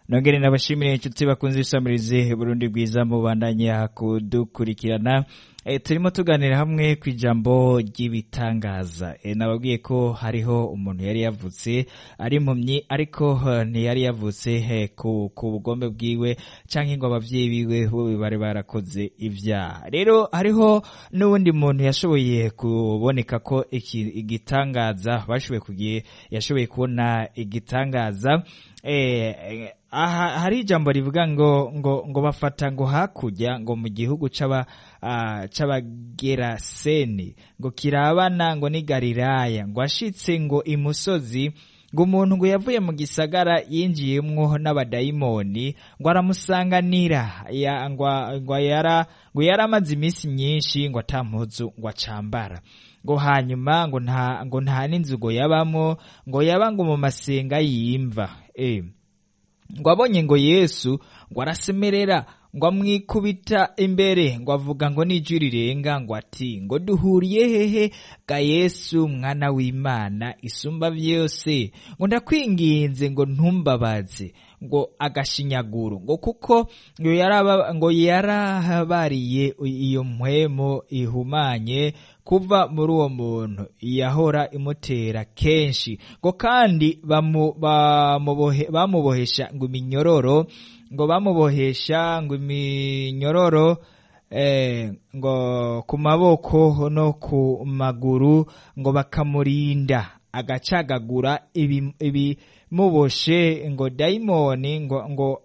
nongere nabashimire inshuti bakunze ibisamirizi burundi bwiza mubandanya kudukurikirana e, turimo tuganira hamwe ku ijambo ry'ibitangaza e, nababwiye ko hariho umuntu yari yavutse ari impumyi ariko eh, ntiyari yavutse eh, ku, ku bugombe bwiwe canke ngo abavyeyi biwe bo bari barakoze ivyaha rero hariho n'uwundi muntu yashoboye kuboneka ko iki- igitangaza bashoboye kugiye yashoboye kubona igitangaza eh, eh, aha hari ijambo rivuga ngo ngo ngo bafata ngo hakurya ngo mu gihugu c'aba ah, c'abageraseni ngo kirabana ngo ni galilaya ngo ashitse ngo imusozi ngo umuntu ngo yavuye mu gisagara yinjiyemwo n'abadayimoni ngo aramusanganira ya, ngo, ngo yara ngo yaramaze iminsi myinshi ngo ata mpuzu ngo acambara ngo hanyuma ngo nta ngo nta n'inzu ngo yabamwo ngo yaba ngo mu masenga yimva eh ngo abonye ngo yesu ngo arasemerera ngo amwikubita imbere ngo avuga ngo n'ijwi rirenga ngo ati ngo duhuriye hehe ga yesu mwana w'imana isumba vyose ngo ndakwinginze ngo ntumbabaze ngo agashinyaguro ngo kuko ngo yaraba ngo yarahabariye iyo mpwemo ihumanye kuva muri uwo muntu yahora imutera kenshi ngo kandi bamu- bamubohe- bamubohesha ngo iminyororo ngo bamubohesha ngo iminyororo eh, ngo ku maboko no ku maguru ngo bakamurinda agacagagura ibi- ibimuboshe ngo dayimoni ngo, ngo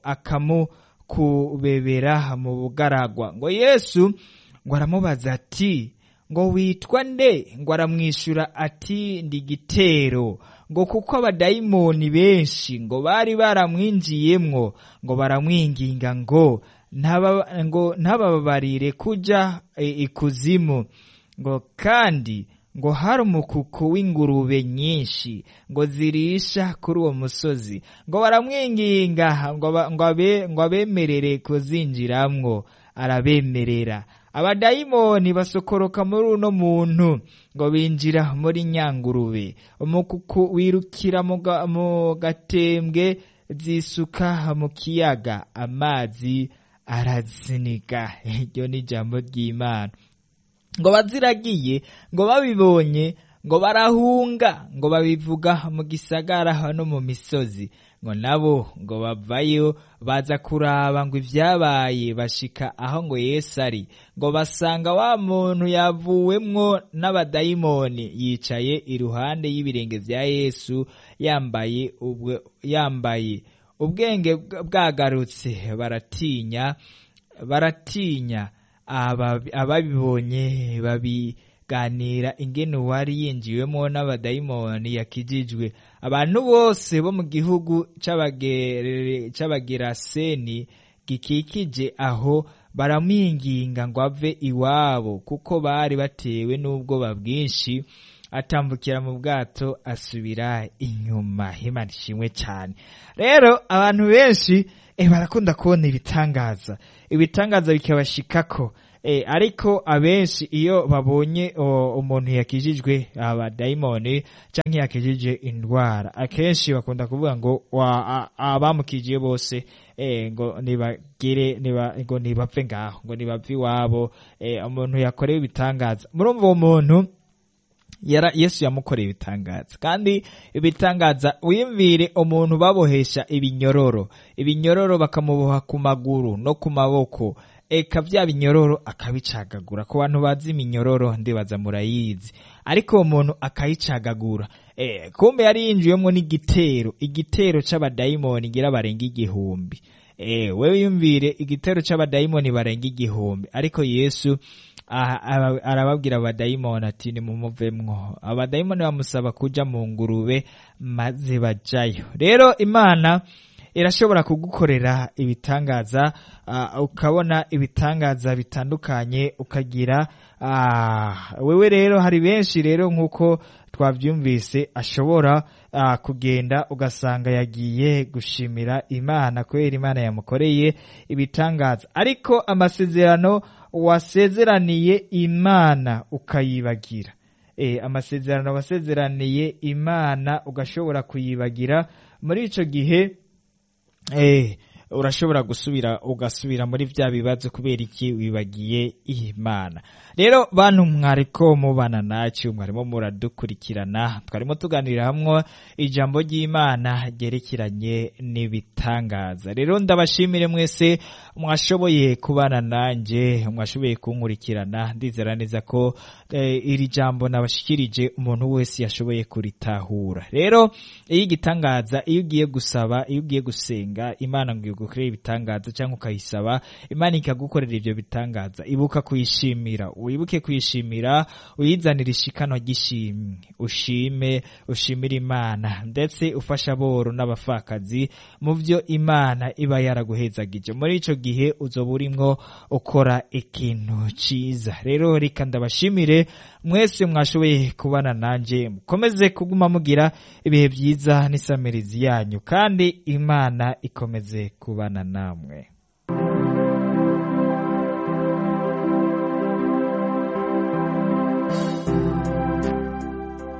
akamukubebera mu bugaragwa ngo yesu ngo aramubaza ati ngo witwa nde ngo aramwishyura ati ndi gitero ngo kuko abadayimoni benshi ngo bari baramwinjiyemwo ngo baramwinginga ngo ntaba- ngo ntababarire kuja e, ikuzimu ngo kandi ngo hari umukuku w'ingurube nyinshi ngo zirisha kuri uwo musozi ngo baramwinginga ngo ba- ngo abe- ngo abemerere kuzinjiramwo arabemerera abadayimoni basokoroka muri uno muntu ngo binjira muri nyangurube umukuku wirukira mu ga- mu gatembwe zisuka mu kiyaga amazi araziniga iryo ni ijambo ry'imana ngo baziragiye ngo babibonye ngo barahunga ngo babivuga mu gisagara no mu misozi ngo nabo ngo bavayo baza kuraba ngo ibyabaye bashika aho ngo yesu ari ngo basanga wa muntu yavuwemwo n'abadayimoni yicaye iruhande y'ibirenge vya yesu yambaye ubwe yambaye ubwenge bwa- bwagarutse baratinya baratinya aba- ababibonye babiganira ingene uwari yinjiwemo n'abadayimoni yakijijwe abantu bose bo mu gihugu c'abagere- c'abageraseni gikikije aho baramwinginga ngo ave iwabo kuko bari batewe n'ubwoba bwinshi atambukira mu bwato asubira inyuma imana ishimwe cyane rero abantu benshi eh, barakunda kubona ibitangaza ibitangaza bikabashikako eh, ariko abenshi iyo babonye o, umuntu yakijijwe abadayimoni canke yakijije indwara akenshi bakunda kuvuga ngo wa- a- abamukijiye bose eh, ngo nibagire niba, ngo nibapfe ngaho ngo nibapfe iwabo eh, umuntu yakorewe ibitangaza murumva uwo muntu yara yesu yamukoreye ibitangaza kandi ibitangaza wiyumvire umuntu babohesha ibinyororo ibinyororo bakamuboha ku maguru no ku maboko eka bya binyororo akabicagagura ku bantu bazi iminyororo ndibaza murayizi ariko uwo muntu akayicagagura eh, kumbe yari yinjiyemwo n'igitero igitero c'abadayimoni ngira barenga igihumbi eh, wewe yumvire igitero c'abadayimoni barenga igihumbi ariko yesu aha- aba- arababwira abadayimoni ati nimumuvemwo abadayimoni bamusaba kuja mu ngurube maze bajayo rero imana irashobora kugukorera ibitangaza ah, ukabona ibitangaza bitandukanye ukagira ah, wewe rero hari benshi rero nk'uko twabyumvise ashobora ah, kugenda ugasanga yagiye gushimira imana kubera imana yamukoreye ibitangaza ariko amasezerano wasezeraniye imana ukayibagira e, amasezerano wasezeraniye imana ugashobora kuyibagira muri ico gihe eh urashobora gusubira ugasubira muri vya bibazo kubera iki wibagiye imana rero bantu mwariko mubana nacu mwarimo muradukurikirana twarimo tuganirira hamwe ijambo ry'imana ryerekeranye n'ibitangaza rero ndabashimire mwese mwashoboye kubana nanje mwashoboye kunkurikirana ndizera neza ko eh, iri jambo nabashikirije umuntu wese yashoboye kuritahura rero iyo igitangaza iyo ugiye gusaba iyo ugiye gusenga imana ngo igukorere ibitangaza cyangwa ukayisaba imana ikagukorera ibyo bitangaza ibuka kuyishimira wibuke kuyishimira uyizanire ishikano ry'ishimwe ushime ushimire imana ndetse ufasha aboro n'abapfakazi mu byo imana iba yaraguhezagije muri ico gihe uzoba urimwo ukora ikintu ciza rero reka ndabashimire mwese mwashoboye kubana nanje mukomeze kuguma mugira ibihe byiza n'isamirizi yanyu kandi imana ikomeze kubana namwe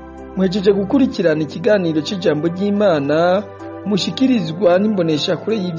mwejeje gukurikirana ikiganiro cy'ijambo ry'imana mushikirizwa n'imboneshakure y'ibyo